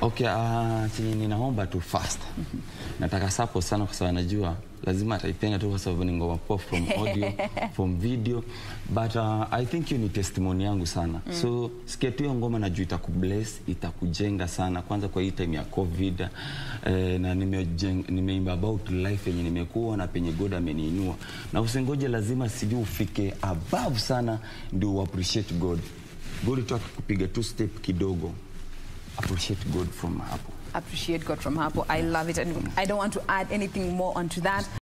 Okay, uh, chenye ninaomba tu fast. Nataka support sana kwa sababu najua lazima ataipenda tu kwa sababu ni ngoma poa from audio, from video. But uh, I think hiyo ni testimony yangu sana. So sikia tu hiyo ngoma najua itakubless, itakujenga sana kwanza kwa hii time ya COVID. Eh, na nimejeng- nimeimba about life yenye nimekuwa na penye God ameniinua. Na usingoje lazima sijui ufike above sana ndio u appreciate God. God tu akikupiga tu step kidogo appreciate God from hapo. Appreciate God from hapo. I love it and I don't want to add anything more onto that.